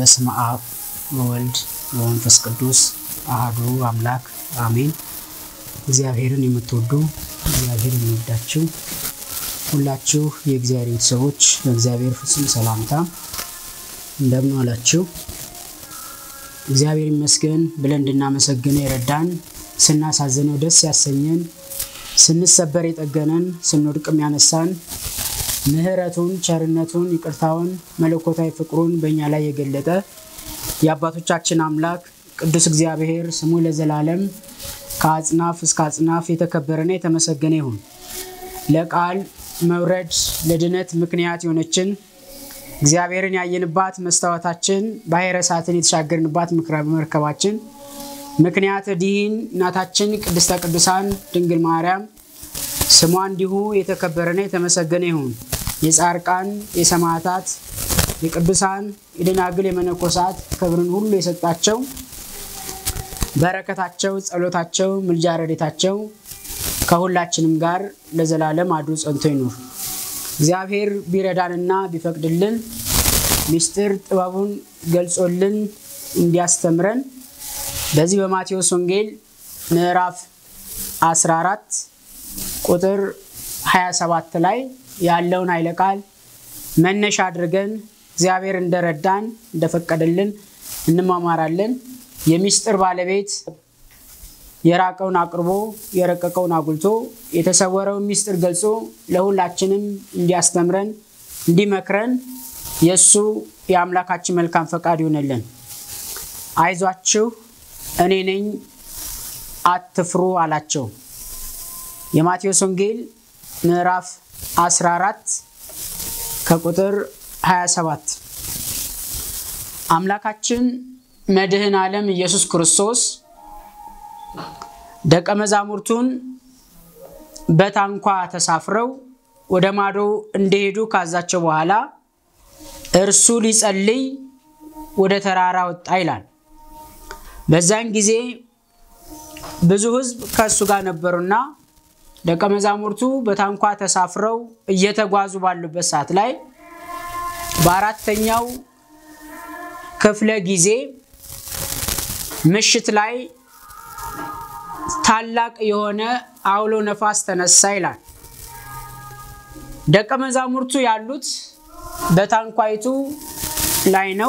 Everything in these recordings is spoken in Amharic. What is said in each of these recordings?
በስመ አብ ወወልድ ወመንፈስ ቅዱስ አህዱ አምላክ አሜን። እግዚአብሔርን የምትወዱ እግዚአብሔር የሚወዳችሁ ሁላችሁ የእግዚአብሔር ቤተሰቦች በእግዚአብሔር ፍጹም ሰላምታ እንደምን ዋላችሁ? እግዚአብሔር ይመስገን ብለን እንድናመሰግነው የረዳን ስናሳዝነው ደስ ያሰኘን ስንሰበር የጠገነን ስንወድቅም ያነሳን ምሕረቱን ቸርነቱን ይቅርታውን መለኮታዊ ፍቅሩን በእኛ ላይ የገለጠ የአባቶቻችን አምላክ ቅዱስ እግዚአብሔር ስሙ ለዘላለም ከአጽናፍ እስከ አጽናፍ የተከበረና የተመሰገነ ይሁን። ለቃል መውረድ ለድነት ምክንያት የሆነችን እግዚአብሔርን ያየንባት መስታወታችን ባሕረ እሳትን የተሻገርንባት መርከባችን ምክንያት ዲህን እናታችን ቅድስተ ቅዱሳን ድንግል ማርያም ስሟ እንዲሁ የተከበረና የተመሰገነ ይሁን። የጻርቃን የሰማዕታት የቅዱሳን የደናግል የመነኮሳት ክብርን ሁሉ የሰጣቸው በረከታቸው፣ ጸሎታቸው፣ ምልጃ ረዴታቸው ከሁላችንም ጋር ለዘላለም አድሮ ጸንቶ ይኑር። እግዚአብሔር ቢረዳንና ቢፈቅድልን ምስጢር ጥበቡን ገልጾልን እንዲያስተምረን በዚህ በማቴዎስ ወንጌል ምዕራፍ 14 ቁጥር 27 ላይ ያለውን ኃይለ ቃል መነሻ አድርገን እግዚአብሔር እንደረዳን እንደፈቀደልን እንማማራለን። የምስጢር ባለቤት የራቀውን አቅርቦ የረቀቀውን አጉልቶ የተሰወረውን ምስጢር ገልጾ ለሁላችንም እንዲያስተምረን እንዲመክረን የእሱ የአምላካችን መልካም ፈቃድ ይሆንልን። አይዟችሁ እኔ ነኝ አትፍሩ አላቸው። የማቴዎስ ወንጌል ምዕራፍ 14 ከቁጥር 27 አምላካችን መድህን ዓለም ኢየሱስ ክርስቶስ ደቀ መዛሙርቱን በታንኳ ተሳፍረው ወደ ማዶ እንደሄዱ ካዛቸው በኋላ እርሱ ሊጸልይ ወደ ተራራ ወጣ ይላል። በዛን ጊዜ ብዙ ሕዝብ ከእሱ ጋር ነበሩና ደቀ መዛሙርቱ በታንኳ ተሳፍረው እየተጓዙ ባሉበት ሰዓት ላይ በአራተኛው ክፍለ ጊዜ ምሽት ላይ ታላቅ የሆነ አውሎ ነፋስ ተነሳ ይላል። ደቀ መዛሙርቱ ያሉት በታንኳይቱ ላይ ነው።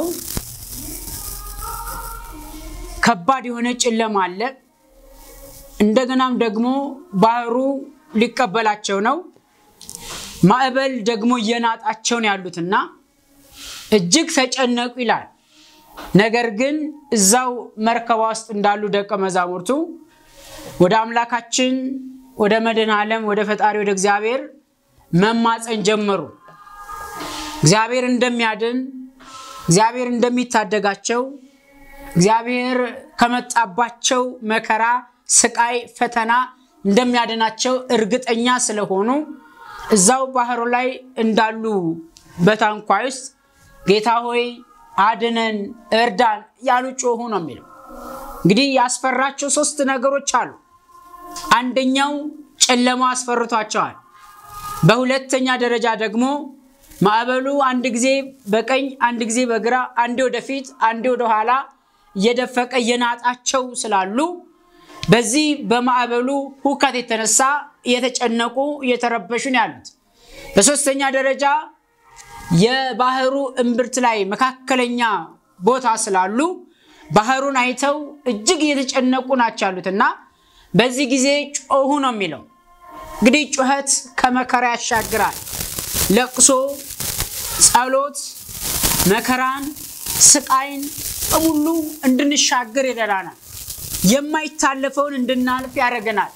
ከባድ የሆነ ጨለማ አለ። እንደገናም ደግሞ ባህሩ ሊቀበላቸው ነው። ማዕበል ደግሞ እየናጣቸው ነው ያሉትና እጅግ ተጨነቁ ይላል። ነገር ግን እዛው መርከባ ውስጥ እንዳሉ ደቀ መዛሙርቱ ወደ አምላካችን ወደ መድኃኔ ዓለም ወደ ፈጣሪ ወደ እግዚአብሔር መማፀን ጀመሩ። እግዚአብሔር እንደሚያድን እግዚአብሔር እንደሚታደጋቸው እግዚአብሔር ከመጣባቸው መከራ፣ ስቃይ፣ ፈተና እንደሚያድናቸው እርግጠኛ ስለሆኑ እዛው ባህሩ ላይ እንዳሉ በታንኳ ውስጥ ጌታ ሆይ አድነን፣ እርዳን ያሉ ጮሁ ነው የሚለው። እንግዲህ ያስፈራቸው ሶስት ነገሮች አሉ። አንደኛው ጨለማ አስፈርቷቸዋል። በሁለተኛ ደረጃ ደግሞ ማዕበሉ አንድ ጊዜ በቀኝ አንድ ጊዜ በግራ አንዴ ወደፊት አንዴ ወደኋላ እየደፈቀ እየናጣቸው ስላሉ በዚህ በማዕበሉ ሁከት የተነሳ እየተጨነቁ እየተረበሹ ነው ያሉት። በሶስተኛ ደረጃ የባህሩ እምብርት ላይ መካከለኛ ቦታ ስላሉ ባህሩን አይተው እጅግ እየተጨነቁ ናቸው ያሉት እና በዚህ ጊዜ ጮሁ ነው የሚለው። እንግዲህ ጩኸት ከመከራ ያሻግራል። ለቅሶ፣ ጸሎት፣ መከራን፣ ስቃይን በሙሉ እንድንሻገር ይረዳናል። የማይታለፈውን እንድናልፍ ያደርገናል።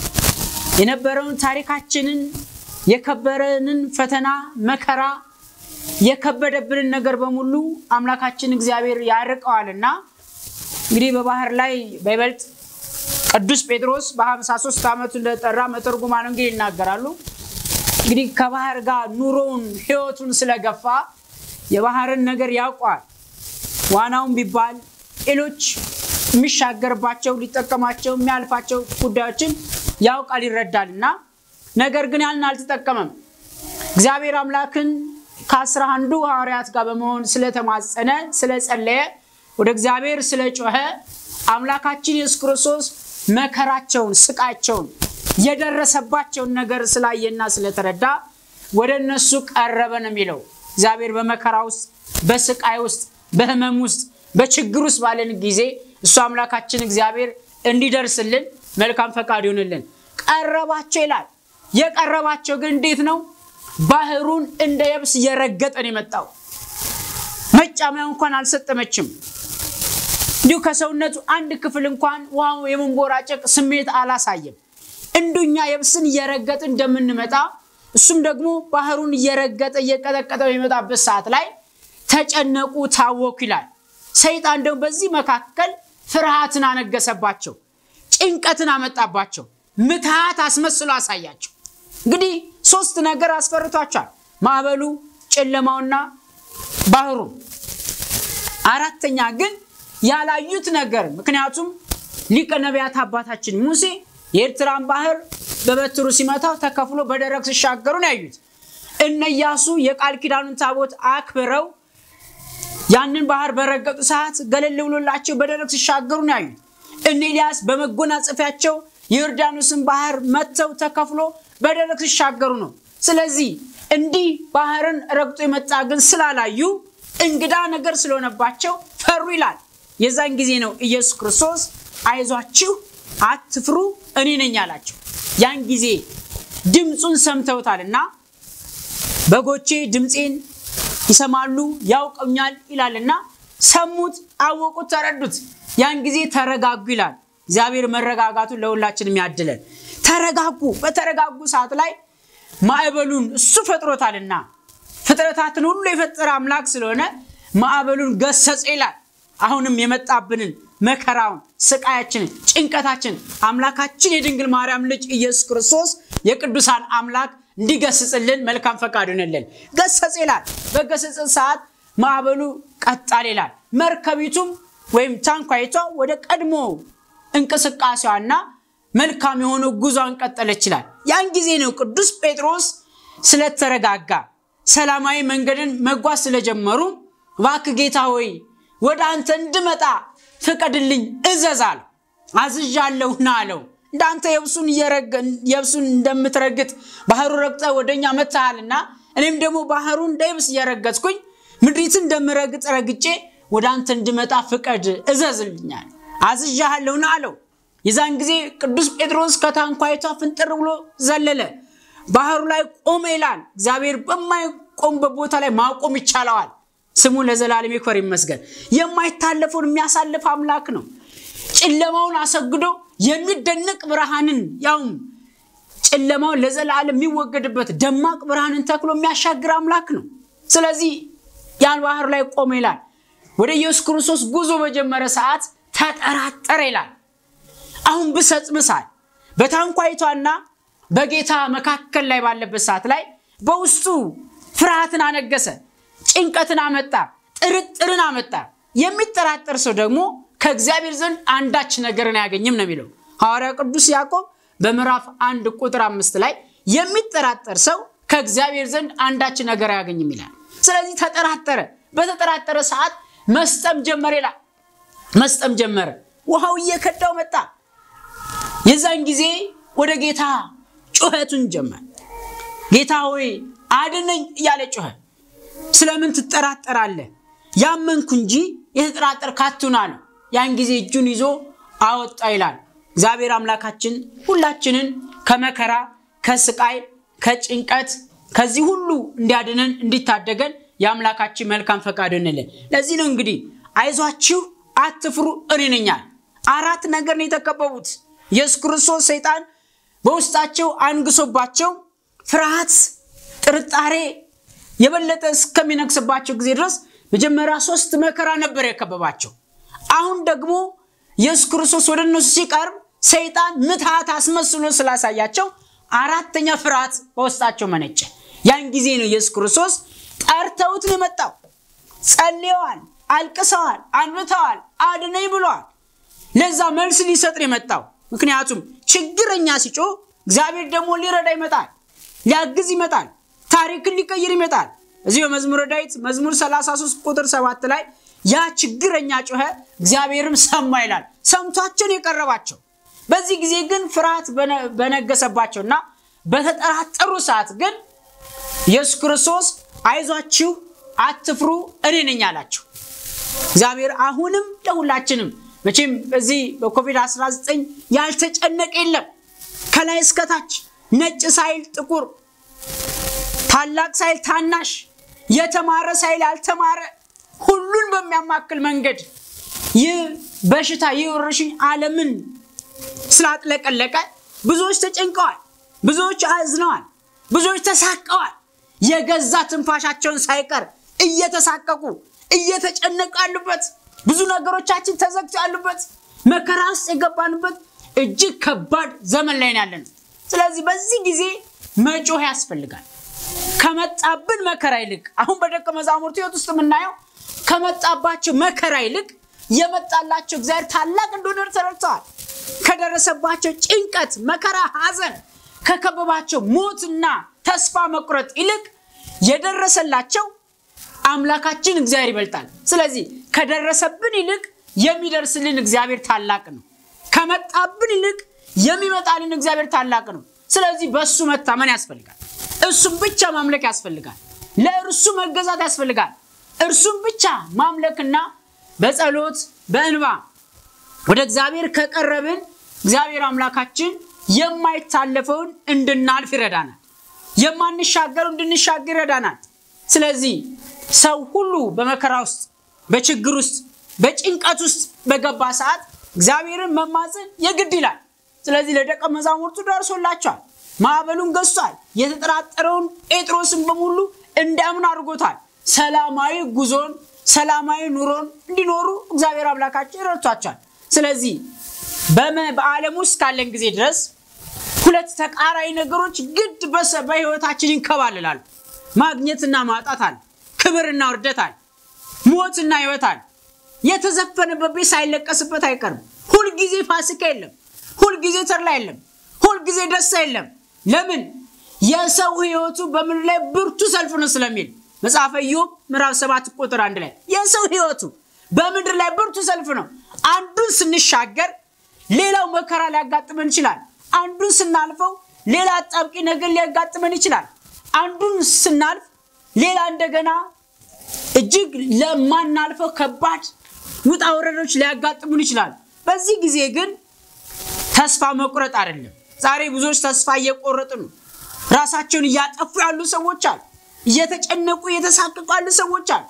የነበረውን ታሪካችንን የከበረንን ፈተና መከራ የከበደብንን ነገር በሙሉ አምላካችን እግዚአብሔር ያርቀዋልና እንግዲህ በባህር ላይ በይበልጥ ቅዱስ ጴጥሮስ በ53 ዓመቱ እንደጠራ መተርጉማን ወንጌል ይናገራሉ። እንግዲህ ከባህር ጋር ኑሮውን ሕይወቱን ስለገፋ የባህርን ነገር ያውቋል። ዋናውን ቢባል ሌሎች የሚሻገርባቸው ሊጠቀማቸው የሚያልፋቸው ጉዳዮችን ያውቃል ይረዳል እና ነገር ግን ያንን አልተጠቀመም። እግዚአብሔር አምላክን ከአስራ አንዱ ሐዋርያት ጋር በመሆን ስለተማጸነ ስለጸለየ ወደ እግዚአብሔር ስለጮኸ አምላካችን ኢየሱስ ክርስቶስ መከራቸውን ስቃቸውን የደረሰባቸውን ነገር ስላየና ስለተረዳ ወደ እነሱ ቀረበ ነው የሚለው። እግዚአብሔር በመከራ ውስጥ በስቃይ ውስጥ በህመም ውስጥ በችግር ውስጥ ባለን ጊዜ እሱ አምላካችን እግዚአብሔር እንዲደርስልን መልካም ፈቃድ ይሆንልን። ቀረባቸው ይላል። የቀረባቸው ግን እንዴት ነው? ባህሩን እንደ የብስ እየረገጠን የመጣው መጫሚያ እንኳን አልሰጠመችም። እንዲሁ ከሰውነቱ አንድ ክፍል እንኳን ውሃው የመንቦራጨቅ ስሜት አላሳየም። እንዱኛ የብስን እየረገጥ እንደምንመጣ እሱም ደግሞ ባህሩን እየረገጠ እየቀጠቀጠ በሚመጣበት ሰዓት ላይ ተጨነቁ፣ ታወኩ ይላል። ሰይጣን ደግሞ በዚህ መካከል ፍርሃትን አነገሰባቸው፣ ጭንቀትን አመጣባቸው፣ ምትሃት አስመስሎ አሳያቸው። እንግዲህ ሶስት ነገር አስፈርቷቸዋል። ማዕበሉ፣ ጨለማውና ባህሩ። አራተኛ ግን ያላዩት ነገር ምክንያቱም ሊቀ ነቢያት አባታችን ሙሴ የኤርትራን ባህር በበትሩ ሲመታው ተከፍሎ በደረቅ ሲሻገሩ ነው ያዩት። እነ ኢያሱ የቃል ኪዳኑን ታቦት አክብረው ያንን ባህር በረገጡ ሰዓት ገለል ብሎላቸው በደረቅ ሲሻገሩ ነው ያዩት። እነ ኤልያስ በመጎናጸፊያቸው የዮርዳኖስን ባህር መጥተው ተከፍሎ በደረቅ ሲሻገሩ ነው። ስለዚህ እንዲህ ባህርን ረግጦ የመጣ ግን ስላላዩ እንግዳ ነገር ስለሆነባቸው ፈሩ ይላል። የዛን ጊዜ ነው ኢየሱስ ክርስቶስ አይዟችሁ፣ አትፍሩ፣ እኔ ነኝ አላቸው። ያን ጊዜ ድምፁን ሰምተውታልና በጎቼ ድምፄን ይሰማሉ ያውቀኛል ይላልና ሰሙት፣ አወቁት፣ ተረዱት። ያን ጊዜ ተረጋጉ ይላል። እግዚአብሔር መረጋጋቱን ለሁላችንም ያድለን። ተረጋጉ። በተረጋጉ ሰዓት ላይ ማዕበሉን እሱ ፈጥሮታልና ፍጥረታትን ሁሉ የፈጠረ አምላክ ስለሆነ ማዕበሉን ገሰጸ ይላል። አሁንም የመጣብንን መከራውን፣ ስቃያችንን፣ ጭንቀታችን አምላካችን የድንግል ማርያም ልጅ ኢየሱስ ክርስቶስ የቅዱሳን አምላክ እንዲገስጽልን መልካም ፈቃድ ይሆንልን። ገሰጽ ይላል። በገሰጽ ሰዓት ማዕበሉ ቀጣል ይላል። መርከቢቱም ወይም ታንኳይቷ ወደ ቀድሞ እንቅስቃሴዋና መልካም የሆነው ጉዟን ቀጠለች ይላል። ያን ጊዜ ነው ቅዱስ ጴጥሮስ ስለተረጋጋ ሰላማዊ መንገድን መጓዝ ስለጀመሩ እባክህ ጌታ ሆይ ወደ አንተ እንድመጣ ፍቀድልኝ እዘዝ አለው። አዝዣለሁና አለው። እንዳንተ የብሱን እንደምትረግጥ ባህሩ ረግጠ ወደኛ መጥተሃልና እኔም ደግሞ ባህሩ እንደ የብስ እየረገጥኩኝ ምድሪትን እንደምረግጥ ረግጬ ወደ አንተ እንድመጣ ፍቀድ እዘዝልኛል። አዝዣለሁና አለው። የዛን ጊዜ ቅዱስ ጴጥሮስ ከታንኳይቷ ፍንጥር ብሎ ዘለለ። ባህሩ ላይ ቆመ ይላል። እግዚአብሔር በማይቆምበት ቦታ ላይ ማቆም ይቻለዋል። ስሙ ለዘላለም ይክበር ይመስገን። የማይታለፈውን የሚያሳልፍ አምላክ ነው። ጨለማውን አሰግዶ የሚደነቅ ብርሃንን ያውም ጨለማውን ለዘላለም የሚወገድበት ደማቅ ብርሃንን ተክሎ የሚያሻግር አምላክ ነው። ስለዚህ ያን ባህር ላይ ቆመ ይላል። ወደ ኢየሱስ ክርስቶስ ጉዞ በጀመረ ሰዓት ተጠራጠረ ይላል። አሁን ብሰጥምሳል በታንኳይቷና በጌታ መካከል ላይ ባለበት ሰዓት ላይ በውስጡ ፍርሃትን አነገሰ፣ ጭንቀትን አመጣ፣ ጥርጥርን አመጣ። የሚጠራጠር ሰው ደግሞ ከእግዚአብሔር ዘንድ አንዳች ነገርን አያገኝም ነው የሚለው ሐዋርያ ቅዱስ ያዕቆብ በምዕራፍ አንድ ቁጥር አምስት ላይ የሚጠራጠር ሰው ከእግዚአብሔር ዘንድ አንዳች ነገር አያገኝም ይላል። ስለዚህ ተጠራጠረ። በተጠራጠረ ሰዓት መስጠም ጀመረ ይላል። መስጠም ጀመረ። ውሃው እየከዳው መጣ። የዛን ጊዜ ወደ ጌታ ጩኸቱን ጀመር። ጌታ ሆይ አድነኝ እያለ ጮኸ። ስለምን ትጠራጠራለህ? ያመንኩ እንጂ የተጠራጠር ካቱን አለ። ያን ጊዜ እጁን ይዞ አወጣ ይላል። እግዚአብሔር አምላካችን ሁላችንን ከመከራ ከስቃይ ከጭንቀት ከዚህ ሁሉ እንዲያድነን እንዲታደገን የአምላካችን መልካም ፈቃድ እንልን። ለዚህ ነው እንግዲህ አይዟችሁ አትፍሩ እኔ ነኝ አለ። አራት ነገር ነው የተከበቡት። ኢየሱስ ክርስቶስ ሰይጣን በውስጣቸው አንግሶባቸው ፍርሃት፣ ጥርጣሬ የበለጠ እስከሚነግስባቸው ጊዜ ድረስ መጀመሪያ ሶስት መከራ ነበር የከበባቸው። አሁን ደግሞ ኢየሱስ ክርስቶስ ወደ እነሱ ሲቀርብ ሰይጣን ምትሃት አስመስሎ ስላሳያቸው አራተኛ ፍርሃት በውስጣቸው መነጨ። ያን ጊዜ ነው ኢየሱስ ክርስቶስ ጠርተውት ነው የመጣው። ጸልየዋል፣ አልቅሰዋል፣ አንብተዋል፣ አድነኝ ብለዋል። ለዛ መልስ ሊሰጥ ነው የመጣው። ምክንያቱም ችግረኛ ሲጮህ እግዚአብሔር ደግሞ ሊረዳ ይመጣል፣ ሊያግዝ ይመጣል፣ ታሪክን ሊቀይር ይመጣል። እዚህ በመዝሙረ ዳዊት መዝሙር 33 ቁጥር 7 ላይ ያ ችግረኛ ጮኸ፣ እግዚአብሔርም ሰማ ይላል። ሰምቷቸውን የቀረባቸው በዚህ ጊዜ ግን ፍርሃት በነገሰባቸውና በተጠራጠሩ ሰዓት ግን ኢየሱስ ክርስቶስ አይዟችሁ፣ አትፍሩ፣ እኔ ነኝ አላቸው። እግዚአብሔር አሁንም ለሁላችንም መቼም በዚህ በኮቪድ-19 ያልተጨነቀ የለም። ከላይ እስከታች ነጭ ሳይል ጥቁር፣ ታላቅ ሳይል ታናሽ፣ የተማረ ሳይል ያልተማረ ሁሉን በሚያማክል መንገድ ይህ በሽታ ይህ ወረርሽኝ ዓለምን ስላጥለቀለቀ ብዙዎች ተጨንቀዋል፣ ብዙዎች አዝነዋል፣ ብዙዎች ተሳቀዋል። የገዛ ትንፋሻቸውን ሳይቀር እየተሳቀቁ እየተጨነቁ ያሉበት ብዙ ነገሮቻችን ተዘግቶ ያሉበት መከራ ውስጥ የገባንበት እጅግ ከባድ ዘመን ላይ ያለን። ስለዚህ በዚህ ጊዜ መጮህ ያስፈልጋል። ከመጣብን መከራ ይልቅ አሁን በደቀ መዛሙርቱ ሕይወት ውስጥ የምናየው ከመጣባቸው መከራ ይልቅ የመጣላቸው እግዚአብሔር ታላቅ እንደሆነ ተረድተዋል። ከደረሰባቸው ጭንቀት፣ መከራ፣ ሐዘን ከከበባቸው ሞትና ተስፋ መቁረጥ ይልቅ የደረሰላቸው አምላካችን እግዚአብሔር ይበልጣል። ስለዚህ ከደረሰብን ይልቅ የሚደርስልን እግዚአብሔር ታላቅ ነው። ከመጣብን ይልቅ የሚመጣልን እግዚአብሔር ታላቅ ነው። ስለዚህ በእሱ መታመን ያስፈልጋል። እርሱም ብቻ ማምለክ ያስፈልጋል። ለእርሱ መገዛት ያስፈልጋል። እርሱም ብቻ ማምለክና በጸሎት በእንባ ወደ እግዚአብሔር ከቀረብን እግዚአብሔር አምላካችን የማይታለፈውን እንድናልፍ ይረዳናል። የማንሻገረው እንድንሻገር ይረዳናል። ስለዚህ ሰው ሁሉ በመከራ ውስጥ፣ በችግር ውስጥ፣ በጭንቀት ውስጥ በገባ ሰዓት እግዚአብሔርን መማፀን የግድ ይላል። ስለዚህ ለደቀ መዛሙርቱ ደርሶላቸዋል። ማዕበሉን ገዝቷል። የተጠራጠረውን ጴጥሮስን በሙሉ እንዲያምን አድርጎታል። ሰላማዊ ጉዞን ሰላማዊ ኑሮን እንዲኖሩ እግዚአብሔር አምላካችን ረድቷቸዋል። ስለዚህ በዓለም ውስጥ ካለን ጊዜ ድረስ ሁለት ተቃራኒ ነገሮች ግድ በህይወታችን ይንከባልላሉ። ማግኘትና ማጣት አለ። ክብርና ውርደት አለ። ሞትና ህይወት አለ። የተዘፈነበት ቤት ሳይለቀስበት አይቀርም። ሁልጊዜ ፋሲካ የለም። ሁልጊዜ ተድላ የለም። ሁልጊዜ ደስታ የለም። ለምን? የሰው ህይወቱ በምድር ላይ ብርቱ ሰልፍ ነው ስለሚል መጽሐፈ ኢዮብ ምዕራፍ 7 ቁጥር አንድ ላይ የሰው ህይወቱ በምድር ላይ ብርቱ ሰልፍ ነው። አንዱን ስንሻገር ሌላው መከራ ሊያጋጥመን ይችላል። አንዱን ስናልፈው ሌላ አጣብቂ ነገር ሊያጋጥመን ይችላል። አንዱን ስናልፍ ሌላ እንደገና እጅግ ለማናልፈው ከባድ ውጣ ወረዶች ሊያጋጥሙን ይችላል። በዚህ ጊዜ ግን ተስፋ መቁረጥ አይደለም። ዛሬ ብዙዎች ተስፋ እየቆረጡ ነው። ራሳቸውን እያጠፉ ያሉ ሰዎች አሉ። እየተጨነቁ እየተሳቀቁ ያሉ ሰዎች አሉ።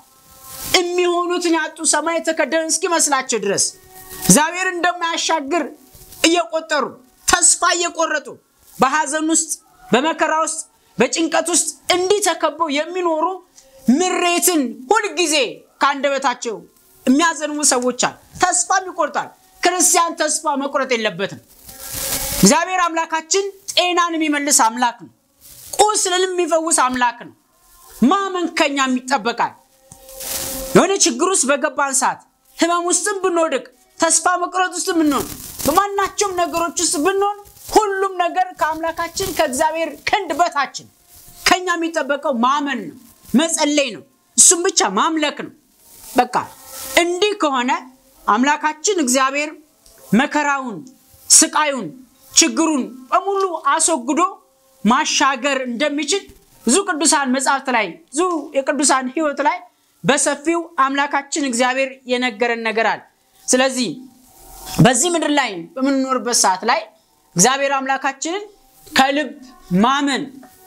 የሚሆኑትን ያጡ ሰማይ የተከደነ እስኪመስላቸው ድረስ እግዚአብሔር እንደማያሻግር እየቆጠሩ ተስፋ እየቆረጡ በሐዘን ውስጥ በመከራ ውስጥ በጭንቀት ውስጥ እንዲህ ተከበው የሚኖሩ ምሬትን ሁልጊዜ ከአንደበታቸው የሚያዘንሙ ሰዎች አሉ። ተስፋም ይቆርጣል። ክርስቲያን ተስፋ መቁረጥ የለበትም። እግዚአብሔር አምላካችን ጤናን የሚመልስ አምላክ ነው። ቁስልን የሚፈውስ አምላክ ነው። ማመን ከኛም ይጠበቃል። የሆነ ችግር ውስጥ በገባን ሰዓት ህመም ውስጥም ብንወድቅ ተስፋ መቁረጥ ውስጥ ብንሆን በማናቸውም ነገሮች ውስጥ ብንሆን ሁሉም ነገር ከአምላካችን ከእግዚአብሔር ክንድ በታችን ከኛ የሚጠበቀው ማመን ነው፣ መጸለይ ነው፣ እሱም ብቻ ማምለክ ነው። በቃ እንዲህ ከሆነ አምላካችን እግዚአብሔር መከራውን፣ ስቃዩን፣ ችግሩን በሙሉ አስወግዶ ማሻገር እንደሚችል ብዙ ቅዱሳን መጽሐፍት ላይ ብዙ የቅዱሳን ህይወት ላይ በሰፊው አምላካችን እግዚአብሔር የነገረን ነገር አለ። ስለዚህ በዚህ ምድር ላይ በምንኖርበት ሰዓት ላይ እግዚአብሔር አምላካችንን ከልብ ማመን፣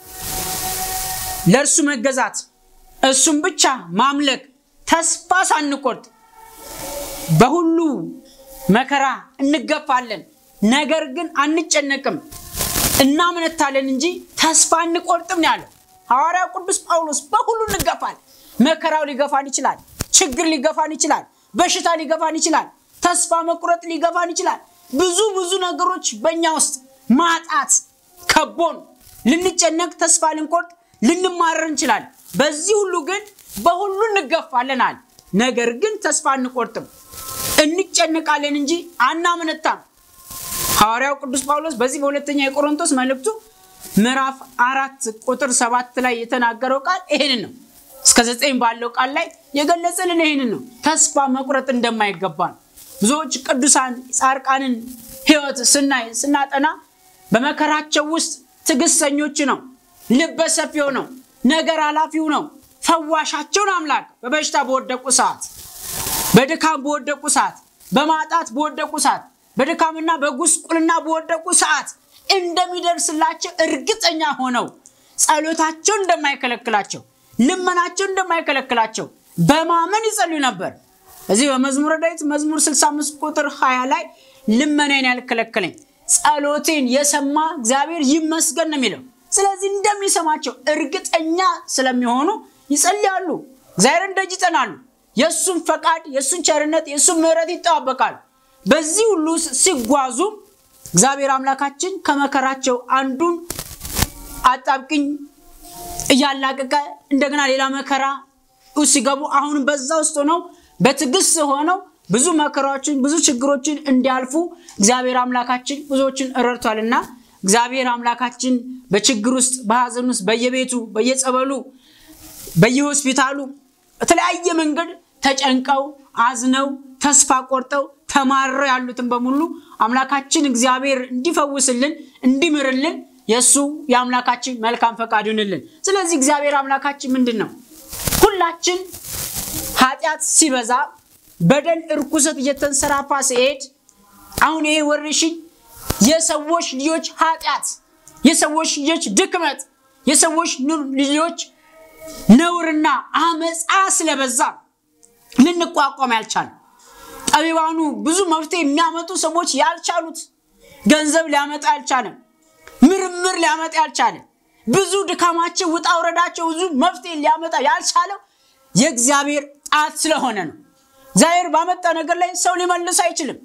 ለእርሱ መገዛት፣ እሱም ብቻ ማምለክ፣ ተስፋ ሳንቆርጥ በሁሉ መከራ እንገፋለን፣ ነገር ግን አንጨነቅም፣ እናምነታለን እንጂ ተስፋ አንቆርጥም ነው ያለው ሐዋርያው ቅዱስ ጳውሎስ። በሁሉ እንገፋል። መከራው ሊገፋን ይችላል። ችግር ሊገፋን ይችላል። በሽታ ሊገፋን ይችላል። ተስፋ መቁረጥ ሊገፋን ይችላል። ብዙ ብዙ ነገሮች በእኛ ውስጥ ማጣት ከቦን ልንጨነቅ፣ ተስፋ ልንቆርጥ፣ ልንማረር እንችላለን። በዚህ ሁሉ ግን በሁሉ እንገፋለናል። ነገር ግን ተስፋ አንቆርጥም፣ እንጨነቃለን እንጂ አናምነታም። ሐዋርያው ቅዱስ ጳውሎስ በዚህ በሁለተኛ የቆሮንቶስ መልእክቱ ምዕራፍ አራት ቁጥር ሰባት ላይ የተናገረው ቃል ይሄንን ነው። እስከ ዘጠኝ ባለው ቃል ላይ የገለጸልን ይህንን ነው። ተስፋ መቁረጥ እንደማይገባን ብዙዎች ቅዱሳን ጻድቃንን ሕይወት ስናይ ስናጠና በመከራቸው ውስጥ ትዕግስተኞች ነው፣ ልበሰፊው ነው፣ ነገር ኃላፊው ነው፣ ፈዋሻቸውን አምላክ በበሽታ በወደቁ ሰዓት፣ በድካም በወደቁ ሰዓት፣ በማጣት በወደቁ ሰዓት፣ በድካምና በጉስቁልና በወደቁ ሰዓት እንደሚደርስላቸው እርግጠኛ ሆነው ጸሎታቸውን እንደማይከለክላቸው ልመናቸውን እንደማይከለክላቸው በማመን ይጸልዩ ነበር። እዚህ በመዝሙረ ዳዊት መዝሙር 65 ቁጥር 20 ላይ ልመናን ያልከለከለኝ ጸሎቴን የሰማ እግዚአብሔር ይመስገን ነው የሚለው። ስለዚህ እንደሚሰማቸው እርግጠኛ ስለሚሆኑ ይጸልያሉ፣ እግዚአብሔርን ደጅ ይጠናሉ፣ የእሱን ፈቃድ፣ የእሱን ቸርነት፣ የእሱን ምሕረት ይጠባበቃሉ። በዚህ ሁሉ ሲጓዙ እግዚአብሔር አምላካችን ከመከራቸው አንዱን አጣብቅኝ እያላቀቀ እንደገና ሌላ መከራ ሲገቡ አሁንም በዛ ውስጥ ሆነው በትዕግስት ሆነው ብዙ መከራዎችን ብዙ ችግሮችን እንዲያልፉ እግዚአብሔር አምላካችን ብዙዎችን ረድቷልና እግዚአብሔር አምላካችን በችግር ውስጥ በሀዘን ውስጥ በየቤቱ በየጸበሉ በየሆስፒታሉ በተለያየ መንገድ ተጨንቀው አዝነው ተስፋ ቆርጠው ተማረው ያሉትን በሙሉ አምላካችን እግዚአብሔር እንዲፈውስልን እንዲምርልን የእሱ የአምላካችን መልካም ፈቃድ ይሁንልን። ስለዚህ እግዚአብሔር አምላካችን ምንድን ነው ሁላችን ኃጢአት ሲበዛ በደል እርኩሰት እየተንሰራፋ ሲሄድ አሁን ይሄ ወረርሽኝ የሰዎች ልጆች ኃጢአት፣ የሰዎች ልጆች ድክመት፣ የሰዎች ልጆች ነውርና አመፃ ስለበዛ ልንቋቋም ያልቻለ ጠቢባኑ ብዙ መፍትሄ የሚያመጡ ሰዎች ያልቻሉት ገንዘብ ሊያመጣ ያልቻለ ምርምር ሊያመጣ ያልቻለ ብዙ ድካማቸው ውጣ ውረዳቸው ብዙ መፍትሄ ሊያመጣ ያልቻለው የእግዚአብሔር ጣት ስለሆነ ነው። እግዚአብሔር ባመጣ ነገር ላይ ሰው ሊመልስ አይችልም።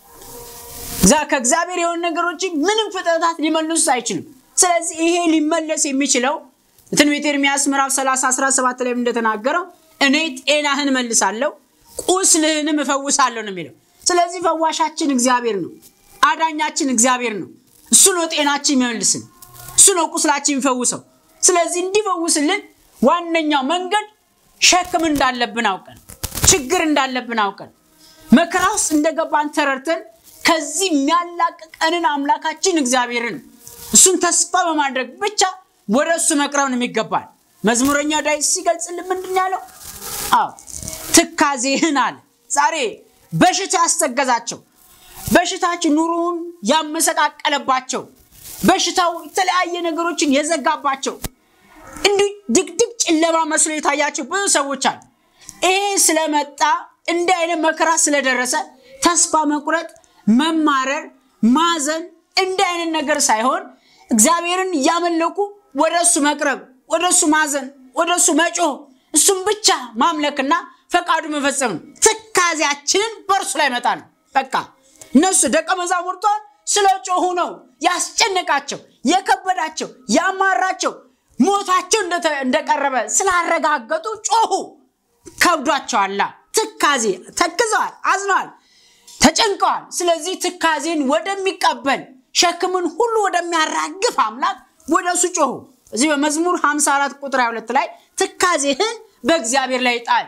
ከእግዚአብሔር የሆኑ ነገሮችን ምንም ፍጥረታት ሊመልሱ አይችልም። ስለዚህ ይሄ ሊመለስ የሚችለው ትንቢተ ኤርምያስ ምዕራፍ 30 17 ላይ እንደተናገረው እኔ ጤናህን መልሳለሁ ቁስልህንም እፈውሳለሁ ነው የሚለው። ስለዚህ ፈዋሻችን እግዚአብሔር ነው። አዳኛችን እግዚአብሔር ነው። እሱ ነው ጤናችን የሚመልስን፣ እሱ ነው ቁስላችን የሚፈውሰው። ስለዚህ እንዲፈውስልን ዋነኛው መንገድ ሸክም እንዳለብን አውቀን ችግር እንዳለብን አውቀን መከራ ውስጥ እንደገባን ተረድተን ከዚህ የሚያላቅቀንን አምላካችን እግዚአብሔርን እሱን ተስፋ በማድረግ ብቻ ወደ እሱ መቅረብ ነው የሚገባል። መዝሙረኛ ዳዊት ሲገልጽልን ምንድን ያለው? አዎ ትካዜህን አለ። ዛሬ በሽታ ያስተገዛቸው በሽታችን ኑሮውን ያመሰቃቀለባቸው በሽታው የተለያየ ነገሮችን የዘጋባቸው እንዲሁ ድቅድቅ ጨለማ መስሎ የታያቸው ብዙ ሰዎች አሉ። ይሄ ስለመጣ እንዲህ አይነት መከራ ስለደረሰ ተስፋ መቁረጥ፣ መማረር፣ ማዘን እንዲህ አይነት ነገር ሳይሆን እግዚአብሔርን እያመለኩ ወደ እሱ መቅረብ፣ ወደ እሱ ማዘን፣ ወደ እሱ መጮህ፣ እሱም ብቻ ማምለክና ፈቃዱ መፈጸም ነው። ትካዜያችንን በእርሱ ላይ መጣ ነው። በቃ እነሱ ደቀ መዛሙርቷን ስለ ጮሁ ነው ያስጨነቃቸው፣ የከበዳቸው፣ ያማራቸው ሞታቸው እንደቀረበ ስላረጋገጡ ጮሁ። ከብዷቸዋላ። ትካዜ ተክዘዋል፣ አዝነዋል፣ ተጨንቀዋል። ስለዚህ ትካዜን ወደሚቀበል ሸክምን ሁሉ ወደሚያራግፍ አምላክ ወደ እሱ ጮሁ። እዚህ በመዝሙር 54 ቁጥር 22 ላይ ትካዜህን በእግዚአብሔር ላይ ጣል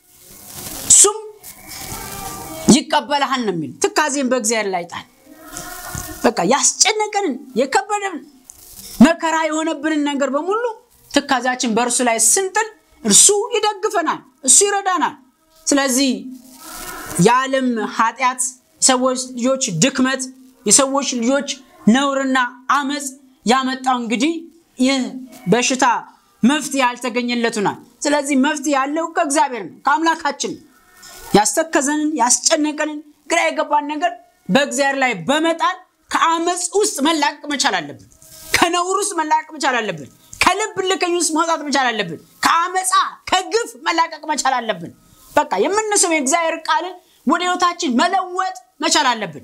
እሱም ይቀበልሃል ነው የሚል። ትካዜን በእግዚአብሔር ላይ ጣል። በቃ ያስጨነቀንን የከበደን መከራ የሆነብንን ነገር በሙሉ ትካዜያችን በእርሱ ላይ ስንጥል እርሱ ይደግፈናል፣ እሱ ይረዳናል። ስለዚህ የዓለም ኃጢአት፣ የሰዎች ልጆች ድክመት፣ የሰዎች ልጆች ነውርና አመፅ ያመጣው እንግዲህ ይህ በሽታ መፍትሄ ያልተገኘለቱናል። ስለዚህ መፍትሄ ያለው ከእግዚአብሔር ነው፣ ከአምላካችን ነው። ያስተከዘንን ያስጨነቀንን ግራ የገባን ነገር በእግዚአብሔር ላይ በመጣል ከአመፅ ውስጥ መላቀቅ መቻል አለብን። ከነውር ውስጥ መላቀቅ መቻል አለብን። ከልብ ልከኝ ውስጥ መውጣት መቻል አለብን። ከአመፃ ከግፍ መላቀቅ መቻል አለብን። በቃ የምንስም የእግዚአብሔር ቃልን ወደ ህይወታችን መለወጥ መቻል አለብን።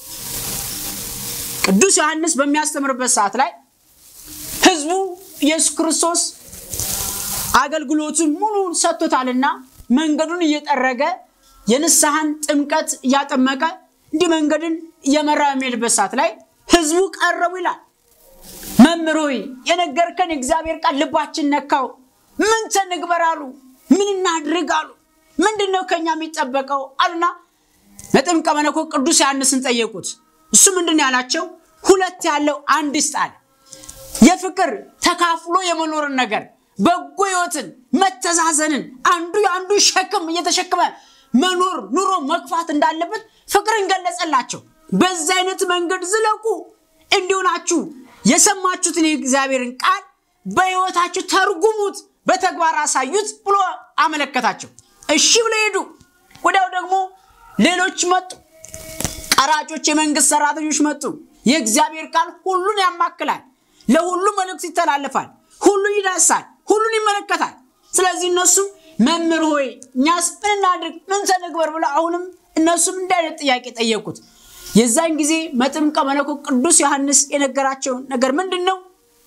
ቅዱስ ዮሐንስ በሚያስተምርበት ሰዓት ላይ ህዝቡ ኢየሱስ ክርስቶስ አገልግሎቱን ሙሉ ሰጥቶታልና መንገዱን እየጠረገ የንስሐን ጥምቀት እያጠመቀ እንዲህ መንገድን እየመራ የሚሄድበት ሰዓት ላይ ህዝቡ ቀረቡ ይላል። መምህር ሆይ የነገርከን የእግዚአብሔር ቃል ልባችን ነካው፣ ምን ተንግበር አሉ። ምን እናድርግ አሉ። ምንድን ነው ከኛ የሚጠበቀው አሉና መጥምቀ መለኮት ቅዱስ ዮሐንስን ጠየቁት። እሱ ምንድን ነው ያላቸው? ሁለት ያለው አንድ ይስጥ አለ። የፍቅር ተካፍሎ የመኖርን ነገር በጎ ህይወትን፣ መተዛዘንን አንዱ የአንዱ ሸክም እየተሸከመ መኖር ኑሮ መግፋት እንዳለበት ፍቅርን ገለጸላቸው። በዚህ አይነት መንገድ ዝለቁ፣ እንዲሆናችሁ የሰማችሁትን የእግዚአብሔርን ቃል በህይወታችሁ ተርጉሙት፣ በተግባር አሳዩት ብሎ አመለከታቸው። እሺ ብለው ሄዱ። ወዲያው ደግሞ ሌሎች መጡ። ቀራጮች፣ የመንግስት ሰራተኞች መጡ። የእግዚአብሔር ቃል ሁሉን ያማክላል፣ ለሁሉ መልእክት ይተላለፋል፣ ሁሉ ይዳሳል፣ ሁሉን ይመለከታል። ስለዚህ እነሱ መምህር ሆይ እኛስ ምን እናድርግ ምን ተንግበር ብለው አሁንም እነሱም እንዲህ አይነት ጥያቄ ጠየቁት። የዛን ጊዜ መጥምቀ መለኮት ቅዱስ ዮሐንስ የነገራቸው ነገር ምንድን ነው?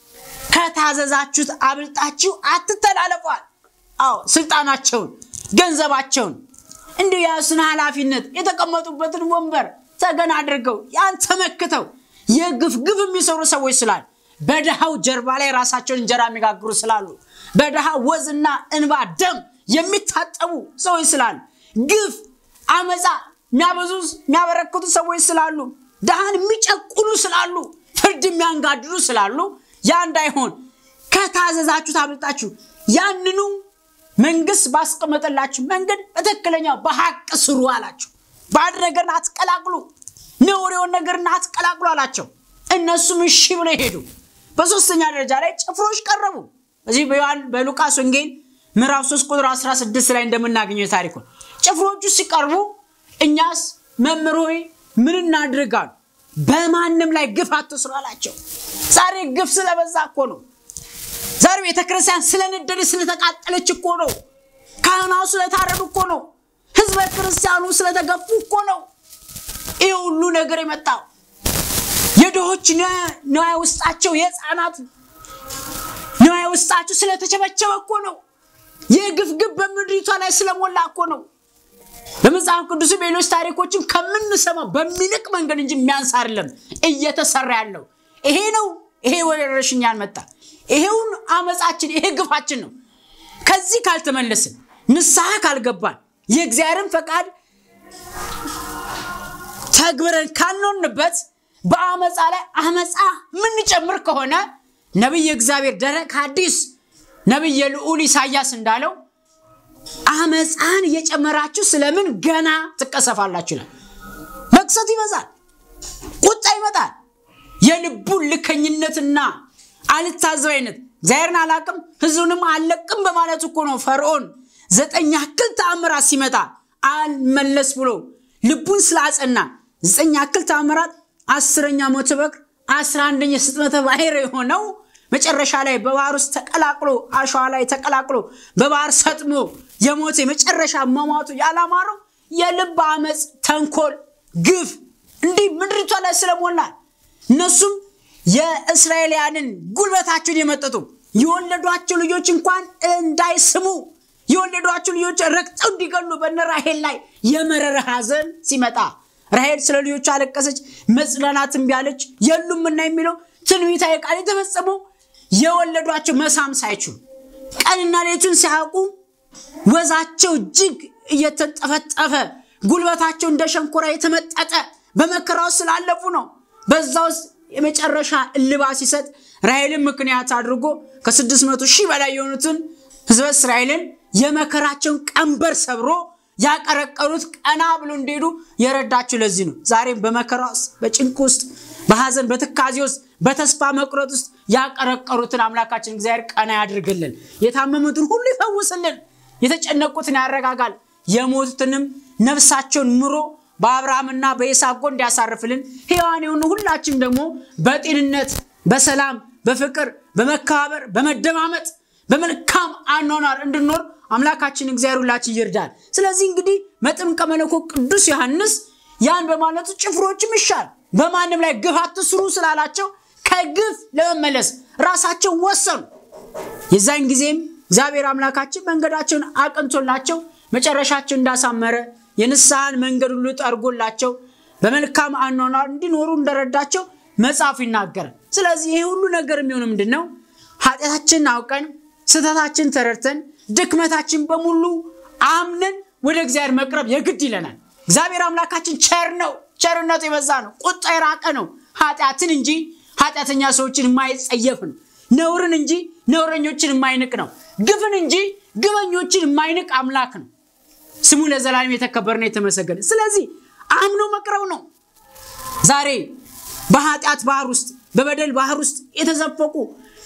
ከታዘዛችሁት አብልጣችሁ አትተላለፏል። አዎ ስልጣናቸውን፣ ገንዘባቸውን እንዲሁ የያሱን ኃላፊነት የተቀመጡበትን ወንበር ተገን አድርገው ያን ተመክተው የግፍ ግፍ የሚሰሩ ሰዎች ስላሉ በድሃው ጀርባ ላይ ራሳቸውን እንጀራ የሚጋግሩ ስላሉ በድሃ ወዝና እንባ ደም የሚታጠቡ ሰዎች ስላሉ ግፍ አመፃ የሚያበዙ የሚያበረክቱ ሰዎች ስላሉ ድሃን የሚጨቁኑ ስላሉ ፍርድ የሚያንጋድዱ ስላሉ ያ እንዳይሆን ከታዘዛችሁ ታብልጣችሁ ያንኑ መንግስት ባስቀመጠላችሁ መንገድ በትክክለኛው በሀቅ ስሩ አላቸው። ባዕድ ነገርን አትቀላቅሉ፣ ነውር የሆነ ነገርን አትቀላቅሉ አላቸው። እነሱም እሺ ብለው ሄዱ። በሶስተኛ ደረጃ ላይ ጭፍሮች ቀረቡ። በዚህ በሉቃስ ወንጌል ምዕራፍ 3 ቁጥር 16 ላይ እንደምናገኘው ታሪኩ ጭፍሮቹ ሲቀርቡ እኛስ መምህር ሆይ ምን እናድርጋሉ? በማንም ላይ ግፍ አትስሩ አላቸው። ዛሬ ግፍ ስለበዛ እኮ ነው። ዛሬ ቤተክርስቲያን ስለነደደች ስለተቃጠለች እኮ ነው። ካህናቱ ስለታረዱ እኮ ነው። ህዝበ ክርስቲያኑ ስለተገፉ እኮ ነው። ይህ ሁሉ ነገር የመጣው የድሆች ንዋይ ውስጣቸው የህፃናት ንዋይ ውስጣቸው ስለተቸበቸበ እኮ ነው። የግፍ ግፍ በምድሪቷ ላይ ስለሞላ እኮ ነው። በመጽሐፍ ቅዱስ ሌሎች ታሪኮችን ከምንሰማው በሚልቅ መንገድ እንጂ የሚያንስ አይደለም እየተሰራ ያለው ይሄ ነው። ይሄ ወረርሽኝ ያልመጣ ይሄውን አመፃችን ይሄ ግፋችን ነው። ከዚህ ካልተመለስን ንስሐ ካልገባን የእግዚአብሔርን ፈቃድ ተግብረን ካልኖርንበት በአመፃ ላይ አመፃ የምንጨምር ከሆነ ነቢይ እግዚአብሔር ደረቅ ሐዲስ ነቢይ የልዑል ኢሳያስ እንዳለው አመፃን እየጨመራችሁ ስለምን ገና ትቀሰፋላችሁ ይላል። መቅሰት ይበዛል፣ ቁጣ ይመጣል። የልቡን ልከኝነትና አልታዘባይነት እግዚአብሔርን አላቅም ህዝቡንም አልለቅም በማለት እኮ ነው ፈርዖን ዘጠኝ ያክል ተአምራት ሲመጣ አልመለስ ብሎ ልቡን ስላጸና ዘጠኝ ያክል ተአምራት አስረኛ ሞተ በኩር አስራ አንደኛ ስጥመተ ባሕር የሆነው መጨረሻ ላይ በባህር ውስጥ ተቀላቅሎ አሸዋ ላይ ተቀላቅሎ በባህር ሰጥሞ የሞተ የመጨረሻ መሟቱ ያላማረው የልብ አመፅ፣ ተንኮል፣ ግፍ እንዲህ ምድሪቷ ላይ ስለሞላል እነሱም የእስራኤልያንን ጉልበታቸውን የመጠጡ የወለዷቸው ልጆች እንኳን እንዳይስሙ የወለዷቸው ልጆች ረግጠው እንዲገሉ በነ ራሄል ላይ የመረረ ሐዘን ሲመጣ ራሄል ስለ ልጆቹ አለቀሰች፣ መጽናናት እምቢ አለች። የሉምና የሚለው ትንቢታዊ ቃል የተፈጸመው የወለዷቸው መሳም ሳይችሉ ቀንና ሌቱን ሲያውቁ ወዛቸው እጅግ እየተንጠፈጠፈ ጉልበታቸው እንደ ሸንኮራ የተመጠጠ በመከራው ስላለፉ ነው። በዛ ውስጥ የመጨረሻ እልባ ሲሰጥ ራሔልን ምክንያት አድርጎ ከስድስት መቶ ሺህ በላይ የሆኑትን ህዝበ እስራኤልን የመከራቸውን ቀንበር ሰብሮ ያቀረቀሩት ቀና ብሎ እንዲሄዱ የረዳቸው ለዚህ ነው። ዛሬም በመከራ ውስጥ፣ በጭንቅ ውስጥ፣ በሐዘን በትካዜ ውስጥ፣ በተስፋ መቁረጥ ውስጥ ያቀረቀሩትን አምላካችን እግዚአብሔር ቀና ያድርግልን። የታመሙትን ሁሉ ይፈውስልን። የተጨነቁትን ያረጋጋል። የሞቱትንም ነፍሳቸውን ምሮ በአብርሃምና በይስሐቅ ጎን እንዲያሳርፍልን ሕያዋን የሆኑ ሁላችንም ደግሞ በጤንነት በሰላም በፍቅር በመከባበር በመደማመጥ በመልካም አኗኗር እንድኖር አምላካችን እግዚአብሔር ሁላችን ይርዳል። ስለዚህ እንግዲህ መጥምቀ መለኮት ቅዱስ ዮሐንስ ያን በማለቱ ጭፍሮችም ይሻል በማንም ላይ ግፍ አትስሩ ስላላቸው ከግፍ ለመመለስ ራሳቸው ወሰኑ። የዛን ጊዜም እግዚአብሔር አምላካችን መንገዳቸውን አቅንቶላቸው መጨረሻቸው እንዳሳመረ የንስሐን መንገድ ሁሉ ጠርጎላቸው በመልካም አኗኗር እንዲኖሩ እንደረዳቸው መጽሐፉ ይናገራል። ስለዚህ ይህ ሁሉ ነገር የሚሆኑ ምንድን ነው? ኃጢአታችንን አውቀን ስህተታችን ተረድተን ድክመታችን በሙሉ አምነን ወደ እግዚአብሔር መቅረብ የግድ ይለናል። እግዚአብሔር አምላካችን ቸር ነው። ቸርነቱ የበዛ ነው። ቁጣ የራቀ ነው። ኃጢአትን እንጂ ኃጢአተኛ ሰዎችን የማይጸየፍ ነው። ነውርን እንጂ ነውረኞችን የማይንቅ ነው። ግፍን እንጂ ግበኞችን የማይንቅ አምላክ ነው። ስሙ ለዘላለም የተከበረና የተመሰገነ። ስለዚህ አምኖ መቅረብ ነው። ዛሬ በኃጢአት ባህር ውስጥ በበደል ባህር ውስጥ የተዘፈቁ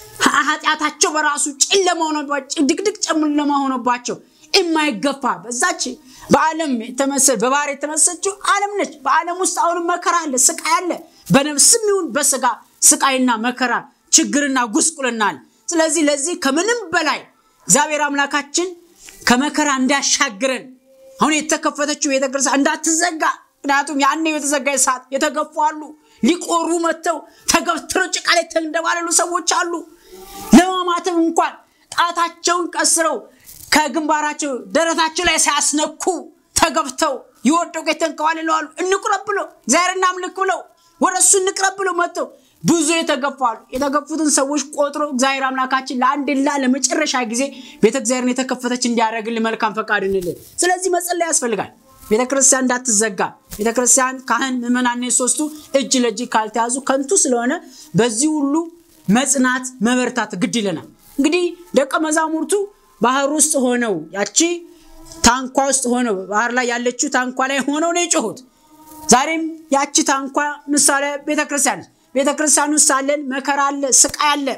ኃጢአታቸው በራሱ ጨለማ ሆኖባቸው ድቅድቅ ጨለማ ሆኖባቸው የማይገፋ በዛች በዓለም የተመሰል በባህር የተመሰችው ዓለም ነች። በዓለም ውስጥ አሁንም መከራ አለ፣ ስቃይ አለ። በነፍስም ይሁን በስጋ ስቃይና መከራ ችግርና ጉስቁልና አለ። ስለዚህ ለዚህ ከምንም በላይ እግዚአብሔር አምላካችን ከመከራ እንዲያሻግረን አሁን የተከፈተችው ቤተክርስቲያን እንዳትዘጋ። ምክንያቱም ያኔ የተዘጋ ሰዓት የተገፉ አሉ። ሊቆሩ መጥተው ተገፍትረው ጭቃ ላይ ተንደባለሉ ሰዎች አሉ። ለማማተብ እንኳን ጣታቸውን ቀስረው ከግንባራቸው ደረታቸው ላይ ሳያስነኩ ተገብተው የወደቁ የተንከባለሉ አሉ። እንቁረብ ብለው እግዚአብሔር እናምልክ ብለው ወደ እሱ እንቅረብ ብለው መጥተው ብዙ የተገፉ አሉ። የተገፉትን ሰዎች ቆጥሮ እግዚአብሔር አምላካችን ለአንድና ለመጨረሻ ጊዜ ቤተ እግዚአብሔርን የተከፈተች እንዲያደርግልን መልካም ፈቃድ እንልን። ስለዚህ መጸለይ ያስፈልጋል። ቤተ ክርስቲያን እንዳትዘጋ። ቤተ ክርስቲያን ካህን፣ ምዕመናን ሶስቱ እጅ ለእጅ ካልተያዙ ከንቱ ስለሆነ በዚህ ሁሉ መጽናት መበርታት ግድ ይለናል። እንግዲህ ደቀ መዛሙርቱ ባህር ውስጥ ሆነው ያቺ ታንኳ ውስጥ ሆነው ባህር ላይ ያለችው ታንኳ ላይ ሆነው ነው የጮሁት። ዛሬም ያቺ ታንኳ ምሳሌ ቤተክርስቲያን ቤተክርስቲያን ውስጥ ሳለን መከራ አለ፣ ስቃይ አለ።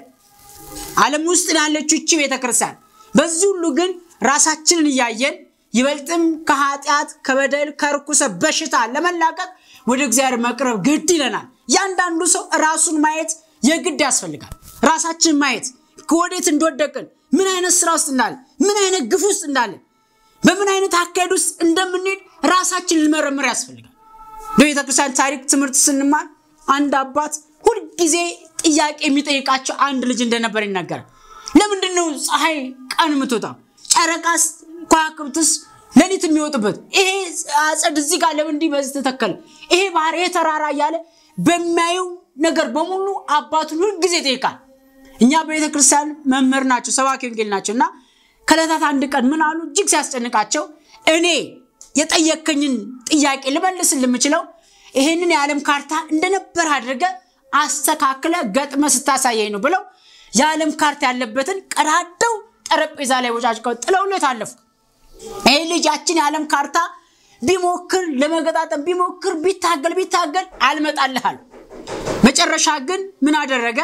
ዓለም ውስጥ ያለችው እቺ ቤተክርስቲያን በዚህ ሁሉ ግን ራሳችንን እያየን ይበልጥም ከኃጢአት ከበደል ከርኩሰ በሽታ ለመላቀቅ ወደ እግዚአብሔር መቅረብ ግድ ይለናል። እያንዳንዱ ሰው ራሱን ማየት የግድ ያስፈልጋል። ራሳችን ማየት ከወዴት እንደወደቅን ምን አይነት ስራ ውስጥ እንዳለ ምን አይነት ግፍ ውስጥ እንዳለ በምን አይነት አካሄድ ውስጥ እንደምንሄድ ራሳችን ልመረምር ያስፈልጋል። በቤተ ክርስቲያን ታሪክ ትምህርት ስንማር አንድ አባት ሁልጊዜ ጥያቄ የሚጠይቃቸው አንድ ልጅ እንደነበር ይናገራል። ለምንድን ነው ፀሐይ ቀን የምትወጣው? ጨረቃስ ከዋክብትስ ሌሊት የሚወጡበት? ይሄ አጸድ እዚህ ጋር ለምን እንዲህ በዚህ ተተከለ? ይሄ ባህር፣ ይሄ ተራራ እያለ በሚያየው ነገር በሙሉ አባቱን ሁልጊዜ ይጠይቃል። እኛ በቤተ ክርስቲያን መምህር ናቸው፣ ሰባኪ ወንጌል ናቸው እና ከዕለታት አንድ ቀን ምን አሉ? እጅግ ሲያስጨንቃቸው እኔ የጠየከኝን ጥያቄ ልመልስ የምችለው ይሄንን የዓለም ካርታ እንደነበር አድርገ አስተካክለ ገጥመ ስታሳየኝ ነው ብለው የዓለም ካርታ ያለበትን ቀዳደው ጠረጴዛ ላይ ወጫጭቀው ጥለውለት አለፉ። ይህ ልጃችን የዓለም ካርታ ቢሞክር ለመገጣጠም ቢሞክር ቢታገል ቢታገል አልመጣልሃል። መጨረሻ ግን ምን አደረገ?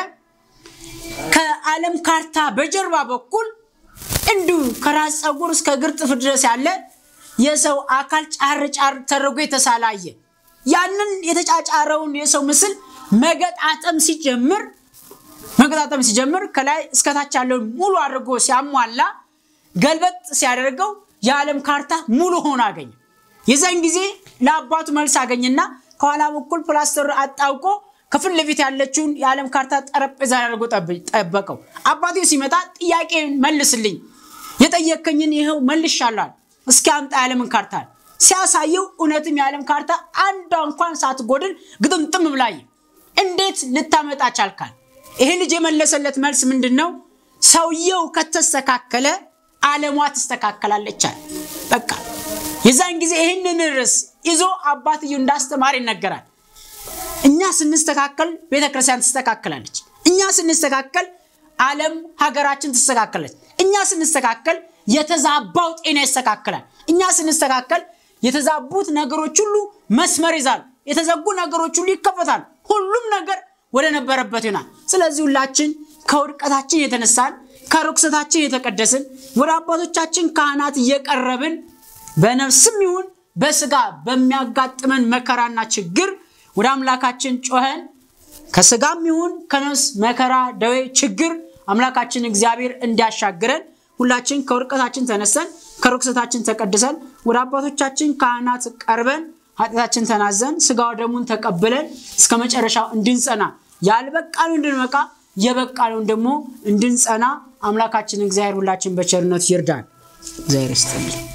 ከዓለም ካርታ በጀርባ በኩል እንዲሁ ከራስ ፀጉር እስከ እግር ጥፍር ድረስ ያለ የሰው አካል ጫር ጫር ተደርጎ የተሳለ አየ። ያንን የተጫጫረውን የሰው ምስል መገጣጠም ሲጀምር መገጣጠም ሲጀምር ከላይ እስከታች ያለውን ሙሉ አድርጎ ሲያሟላ ገልበጥ ሲያደርገው የዓለም ካርታ ሙሉ ሆኖ አገኘ። የዛን ጊዜ ለአባቱ መልስ አገኝና ከኋላ በኩል ፕላስተር አጣውቆ ከፊት ለፊት ያለችውን የዓለም ካርታ ጠረጴዛ አድርጎ ጠበቀው። አባቴ ሲመጣ ጥያቄ መልስልኝ፣ የጠየከኝን ይኸው መልሻለሁ፣ እስኪ አምጣ የዓለምን ካርታ ሲያሳየው እውነትም የዓለም ካርታ አንዷ እንኳን ሳትጎድል ግጥምጥም ብላየ። እንዴት ልታመጣ ቻልካል? ይሄ ልጅ የመለሰለት መልስ ምንድን ነው? ሰውየው ከተስተካከለ ዓለሟ ትስተካከላለቻል። በቃ የዛን ጊዜ ይህንን ርዕስ ይዞ አባትየው እንዳስተማር ይነገራል። እኛ ስንስተካከል ቤተክርስቲያን ትስተካከላለች። እኛ ስንስተካከል ዓለም ሀገራችን ትስተካከለች። እኛ ስንስተካከል የተዛባው ጤና ይስተካከላል። እኛ ስንስተካከል የተዛቡት ነገሮች ሁሉ መስመር ይዛሉ። የተዘጉ ነገሮች ሁሉ ይከፈታሉ። ሁሉም ነገር ወደ ነበረበት ይሆናል። ስለዚህ ሁላችን ከውድቀታችን የተነሳን ከርኩሰታችን የተቀደስን ወደ አባቶቻችን ካህናት እየቀረብን በነፍስም ይሁን በስጋ በሚያጋጥመን መከራና ችግር ወደ አምላካችን ጮኸን ከስጋም ይሁን ከነፍስ መከራ፣ ደዌ፣ ችግር አምላካችን እግዚአብሔር እንዲያሻግረን ሁላችን ከውድቀታችን ተነሰን ከርኩሰታችን ተቀድሰን ወደ አባቶቻችን ካህናት ቀርበን ኃጢአታችን ተናዘን ስጋ ደሙን ተቀብለን እስከ መጨረሻው እንድንጸና ያልበቃኑ እንድንበቃ የበቃነውን ደግሞ እንድንጸና አምላካችን እግዚአብሔር ሁላችን በቸርነት ይርዳን። እግዚአብሔር ይስጥልን።